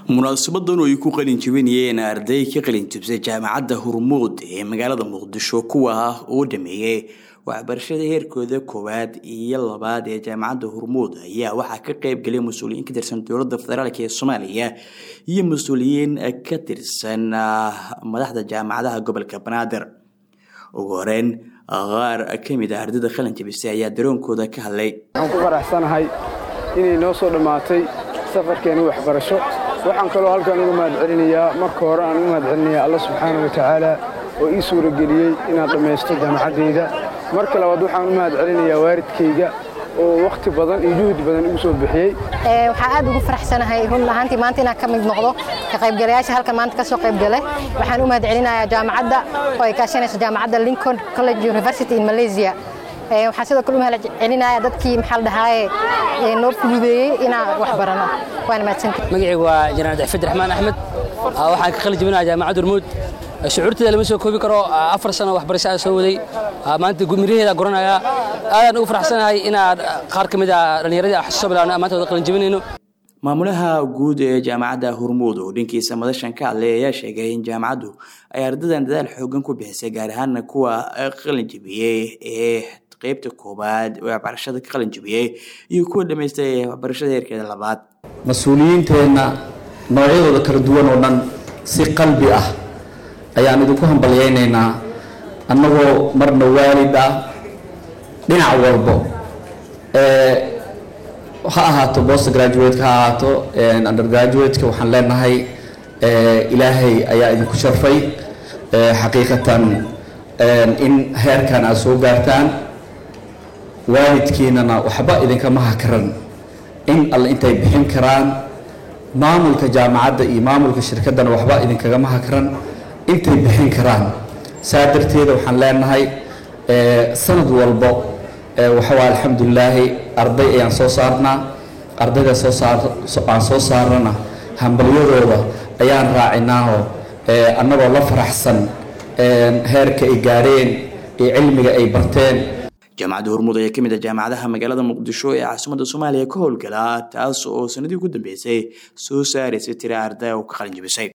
munaasabadan oo ay ku qalin jibinayeen arday ka qalin jibsay jaamacadda hormuud ee magaalada muqdisho kuwa ah oo dhameeyey waxbarashada heerkooda koowaad iyo labaad ee jaamacadda hormuud ayaa waxaa ka qeyb galay mas-uuliyiin ka tirsan dowladda federaalk ee soomaaliya iyo mas-uuliyiin ka tirsan madaxda jaamacadaha gobolka banaadir ugu horeyn qaar ka mid ah ardayda qalin jibisay ayaa daroonkooda ka hadlay waxaan ku faraxsanahay inay noo soo dhammaatay safarkeena waxbarasho waxaan kaloo halkan uga mahad celinayaa marka hore aan uga mahad celinayaa alla subxaana wa tacaala oo ii suurageliyey inaan dhammaysto jaamacaddayda marka labaad waxaan u mahad celinayaa waalidkayga oo wakhti badan iyo juhdi badan igu soo bixiyey waxaa aad ugu faraxsanahay run ahaantii maanta inaan ka mid noqdo ka qaybgalayaasha halkan maanta ka soo qaybgale waxaan u mahad celinayaa jaamacadda oo ay kaashanayso jaamacadda lincoln college university in malaysia waxaan sidoo kale u mahad celinayaa dadkii maxaa la dhahaaye noo fududeeyey inaan wax barano waana mahadsantahay magacaygu waa janaan daxfid raxmaan axmed waxaan ka qalin jebinayaa jaamacadda hormuud shucuurteeda lama soo koobi karo afar sano waxbarasho aan soo waday maanta miraheeda guranaya aadaan ugu faraxsanahay inaad qaar ka mid a dhallinyaradii xasuuso bilaabna maanta wada qalin jebinayno maamulaha guud ee jaamacadda hormuud oo dhankiisa madashan ka hadlay ayaa sheegay in jaamacaddu ay ardadan dadaal xoogan ku bixisay gaar ahaana kuwa qalin jebiyey ee qaybta koobaad waxbarashada ka qalin jebiyey iyo kuwa dhamaystay waxbarashada heerkeeda labaad mas-uuliyiinteenna noocyadooda kala duwan oo dhan si qalbi ah ayaan idinku hambalyaynaynaa annagoo marna waalid ah dhinac walbo ha ahaato bost graduateka ha ahaato undergraduateka waxaan leenahay ilaahay ayaa idinku sharfay xaqiiqatan in heerkan aad soo gaartaan waalidkiinana waxba idinkama hakaran in alle intay bixin karaan maamulka jaamacadda iyo maamulka shirkaddana waxba idinkagama hakaran intay bixin karaan saa darteeda waxaan leenahay sanad walbo waxawaa alxamdulilaahi arday ayaan soo saarnaa ardayda soo saar aan soo saarana hambalyadooda ayaan raacinaaho annagoo la faraxsan heerka ay gaadheen iyo cilmiga ay barteen jaamacadda hormuud ayaa ka mid ah jaamacadaha magaalada muqdisho ee caasimadda soomaaliya ka howlgala taas oo sanadii ugu dambeysay soo saaraysay tira arday oo ka qalin jibisay